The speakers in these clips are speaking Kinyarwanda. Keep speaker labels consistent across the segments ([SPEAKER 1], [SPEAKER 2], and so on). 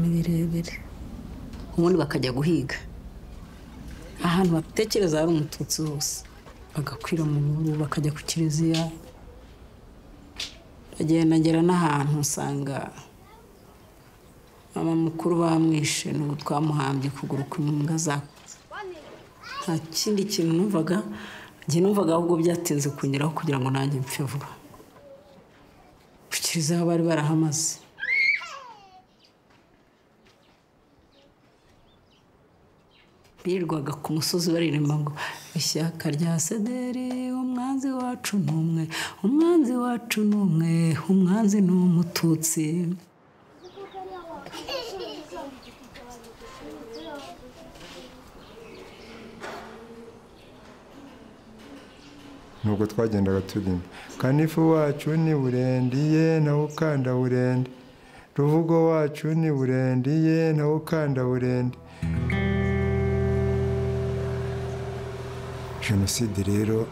[SPEAKER 1] uburere ubundi bakajya guhiga ahantu batekereza hari umututsi hose bagakwira mu bihuru bakajya ku kiliziya bagendagera n'ahantu usanga mama mukuru bamwishe n'ubu twamuhambye ukuguru kw'imbwa za nta kindi kintu numvaga njye numvaga ahubwo byatinze kunyuraho kugira ngo nanjye mpfe vuba ku kiliziya bari barahamaze birirwaga ku musozi baririmba ngo ishyaka rya sederi umwanzi wacu ni umwe umwanzi wacu ni umwe umwanzi ni umututsi
[SPEAKER 2] nubwo twagendaga turimba kanifu wacu ni burendiye nawe ukanda burende ruvugo wacu ni burendiye nawe ukanda burende jenoside rero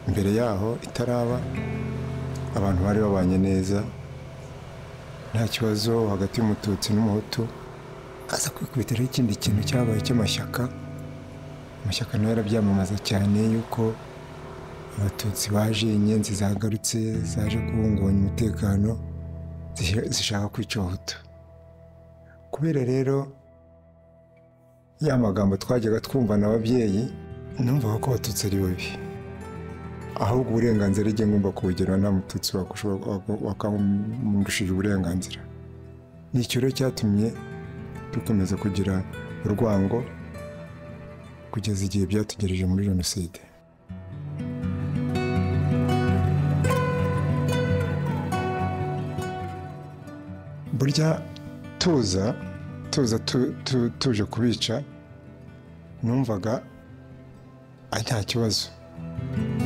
[SPEAKER 2] mbere yaho itaraba abantu bari babanye neza nta kibazo hagati y'umututsi n'umuhutu aza kwikubitiraho ikindi kintu cyabaye cy'amashyaka amashyaka nayo arabyamamaza cyane yuko abatutsi baje inyenzi zagarutse zaje kubungabanya umutekano zishaka kwica abahutu kubera rero ya magambo twajyaga twumva n'ababyeyi numvaga ko abatutsi ari babi ahubwo uburenganzira igihe ngomba kubugira nta mututsi wakamundishije uburenganzira ni icyo rero cyatumye dukomeza kugira urwango kugeza igihe byatugereje muri jenoside burya tuza tuza tuje kubica numvaga nta kibazo